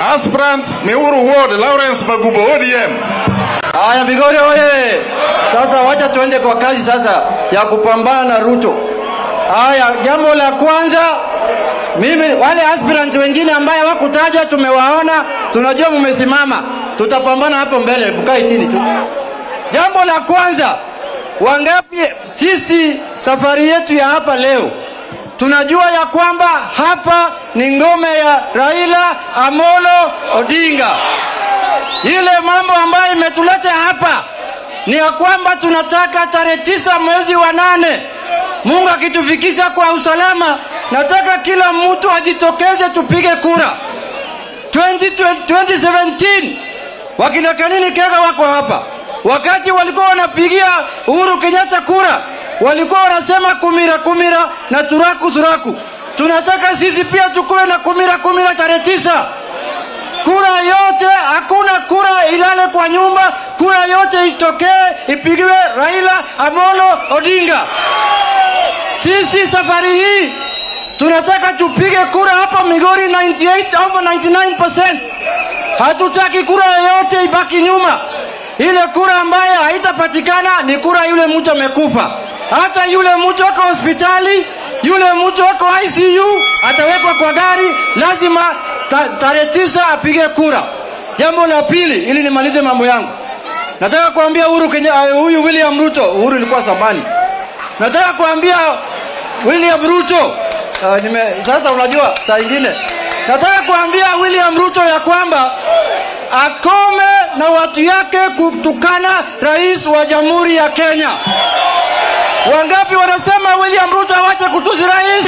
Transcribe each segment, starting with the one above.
Aspirant Miuru Ward, Lawrence Magubo, ODM. Haya, Migori oye! Sasa wacha tuende kwa kazi sasa ya kupambana na Ruto. Haya, jambo la kwanza, mimi wale aspirant wengine ambaye hawakutajwa tumewaona, tunajua mmesimama, tutapambana hapo mbele, mkae chini tu. Jambo la kwanza, wangapi sisi safari yetu ya hapa leo tunajua ya kwamba hapa ni ngome ya Raila Amolo Odinga. Ile mambo ambayo imetuleta hapa ni ya kwamba tunataka tarehe tisa mwezi wa nane, Mungu akitufikisha kwa usalama, nataka kila mtu ajitokeze tupige kura 20, 2017 wakina Kanini Kega wako hapa, wakati walikuwa wanapigia Uhuru Kenyatta kura walikuwa wanasema kumira kumira na turaku turaku. Tunataka sisi pia tukuwe na kumira kumira tarehe tisa kura yote, hakuna kura ilale kwa nyumba, kura yote itokee ipigiwe Raila Amolo Odinga. Sisi safari hii tunataka tupige kura hapa Migori 98 au 99%. Hatutaki kura yoyote ibaki nyuma. Ile kura ambayo haitapatikana ni kura yule mtu amekufa. Hata yule mtu ako hospitali, yule mtu ako ICU atawekwa kwa gari, lazima ta, tarehe tisa apige kura. Jambo la pili, ili nimalize mambo yangu, nataka kuambia Uhuru Kenya, huyu William Ruto, Uhuru ilikuwa zamani. Nataka kuambia William Ruto uh, nime, sasa unajua saa ingine nataka kuambia William Ruto ya kwamba akome na watu yake kutukana rais wa Jamhuri ya Kenya. Wangapi wanasema William Ruto awache kutusi rais?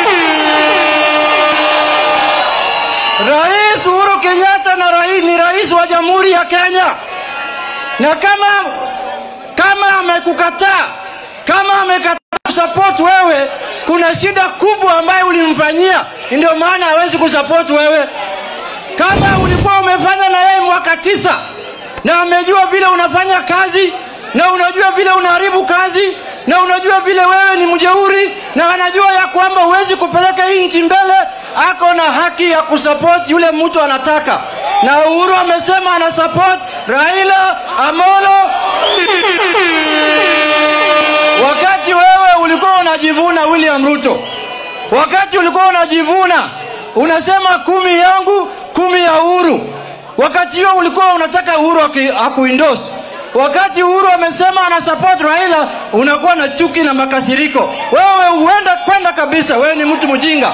Rais Uhuru Kenyatta na rais ni rais wa Jamhuri ya Kenya, na kama kama amekukataa kama amekataa kusupport wewe, kuna shida kubwa ambayo ulimfanyia, ndio maana hawezi kusupport wewe. Kama ulikuwa umefanya na yeye mwaka tisa na amejua vile unafanya kazi na unajua vile unaharibu kazi na unajua vile wewe ni mjeuri na anajua ya kwamba huwezi kupeleka hii nchi mbele, ako na haki ya kusupport yule mtu anataka, na Uhuru amesema ana support Raila Amolo. Wakati wewe ulikuwa unajivuna William Ruto, wakati ulikuwa unajivuna unasema kumi yangu kumi ya Uhuru, wakati huo ulikuwa unataka Uhuru akuindosi wakati Uhuru amesema ana support Raila, unakuwa na chuki na makasiriko. Wewe huenda kwenda kabisa, wewe ni mtu mjinga.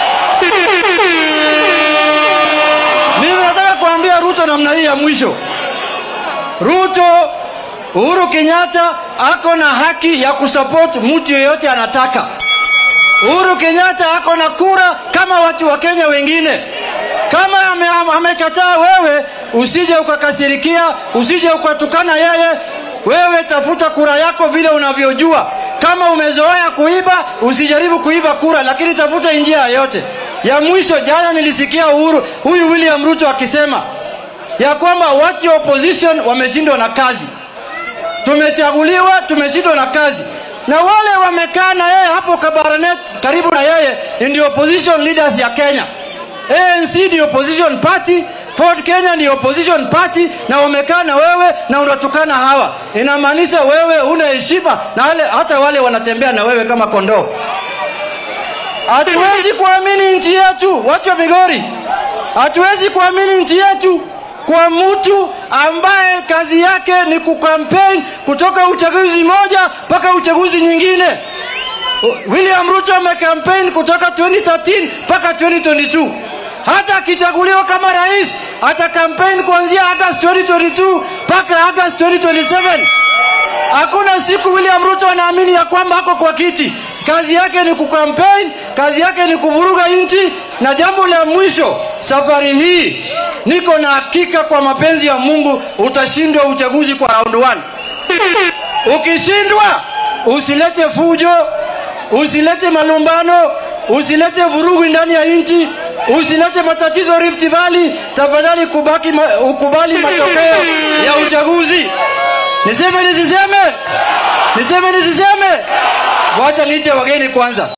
Mimi nataka kuambia Ruto namna hii ya mwisho, Ruto, Uhuru Kenyatta ako na haki ya kusupport mtu yeyote anataka. Uhuru Kenyatta ako na kura kama watu wa Kenya wengine. Kama amekataa ame wewe, usije ukakasirikia, usije ukatukana yeye. Wewe tafuta kura yako vile unavyojua. Kama umezoea kuiba, usijaribu kuiba kura, lakini tafuta njia yoyote. Ya mwisho, jana nilisikia Uhuru huyu William Ruto akisema ya kwamba watu wa opposition wameshindwa na kazi, tumechaguliwa, tumeshindwa na kazi na wale wamekaa na yeye hapo Kabarnet karibu na yeye ndio opposition leaders ya Kenya. ANC ni opposition party, Ford Kenya ni opposition party, na wamekaa na wewe na unatukana hawa. Inamaanisha wewe una heshima na wale, hata wale wanatembea na wewe kama kondoo. Hatuwezi kuamini nchi yetu, watu wa Migori, hatuwezi kuamini nchi yetu kwa mtu ambaye kazi yake ni kukampeni kutoka uchaguzi moja mpaka uchaguzi nyingine. William Ruto amekampeni kutoka 2013 mpaka 2022. Hata akichaguliwa kama rais ata kampeni kuanzia August 2022 mpaka August 2027. Hakuna siku William Ruto anaamini ya kwamba ako kwa kiti. Kazi yake ni kukampeni, kazi yake ni kuvuruga nchi. Na jambo la mwisho, safari hii niko na hakika kwa mapenzi ya Mungu utashindwa uchaguzi kwa round one. Ukishindwa usilete fujo, usilete malumbano, usilete vurugu ndani ya nchi, usilete matatizo Rift Valley. Tafadhali kubaki ma, ukubali matokeo ya uchaguzi. Niseme nisiseme? Niseme nisiseme? Wacha niite wageni kwanza.